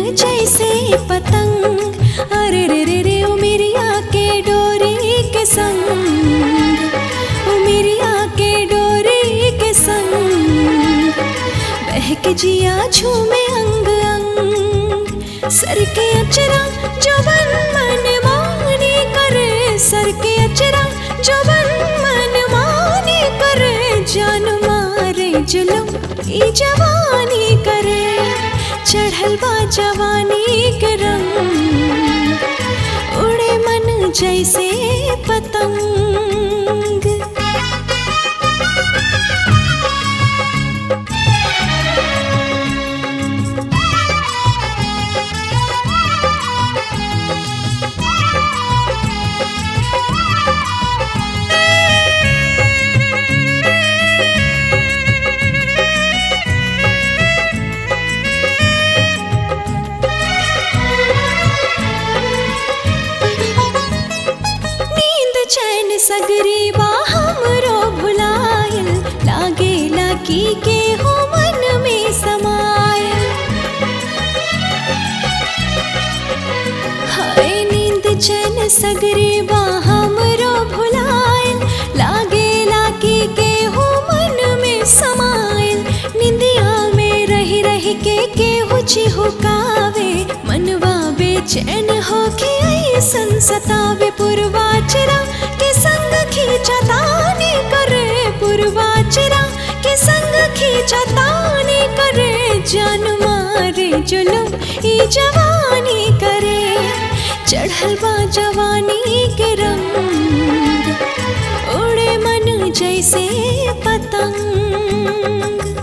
जैसे पतंग अरे रे रे रे ओ मेरिया के डोरी के संग ओ मेरिया के डोरी के संग बहक जिया झूमे अंग अंग सर के अचरा जवन मन माने करे सर के अचरा जवन मन माने करे जान मारे जुलम ई जवानी करे चढ़ल बा जवानी के रंग उड़े मन जैसे पतंग नींद चैन सगरी बा हमरो भुलायल लागे लागी के हो मन में समायल हाय नींद चैन सगरी बा हमरो भुलायल लागे लागी के हो मन में समायल निंदिया में रही रही के केहू चिहुकावे मनवा बेचैन होके ऐसन सतावे पुरवाचरा के संग खींचतानी करे पुरवाचरा के संग खींचतानी करे जान मारे जुलम ई जवानी करे चढ़ल बा जवानी के रंग उड़े मन जैसे पतंग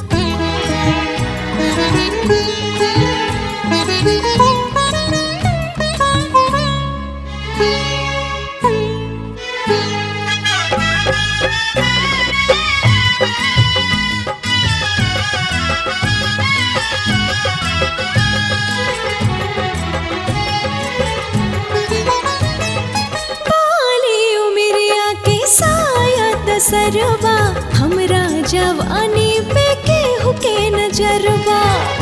बाली उमरिया के साया दसरबा हमरा जवानी पे केहू के नजरबा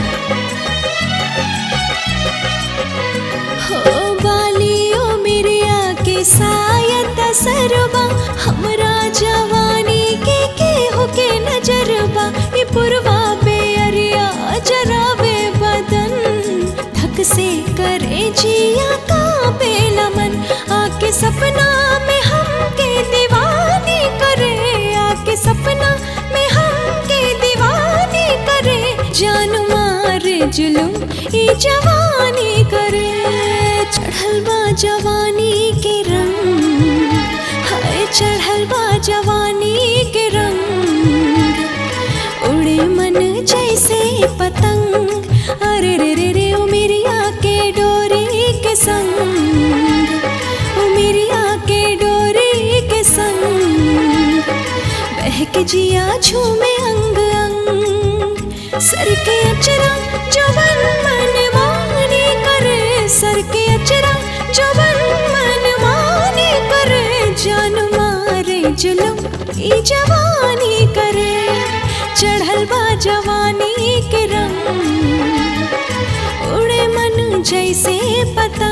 हो बाली उमरिया के साया दसरबा हमरा जवानी के केहू के नजरबा ई पुरवा पे अरिया जरावे बदन धक से करे जिया का बेलमन आके सपना में हमके दीवानी करे आके सपना में हमके दीवानी करे जान मारे जुलूम ई जवानी करे चढ़ल बा जवानी के रंग हाय चढ़ल बा जवानी के रंग उड़े मन जैसे पतंग अरे रे रे रे ओ मेरिया के डोरी के संग ओ मेरिया के डोरी के संग बहक जिया झूमे अंग अंग सर के अचरा जवन मन माने करे सर के अचरा जवन मन माने करे जान मारे जुलम ई जवानी करे चढ़ल बा जवानी के रंग उड़े मन जैसे पतंग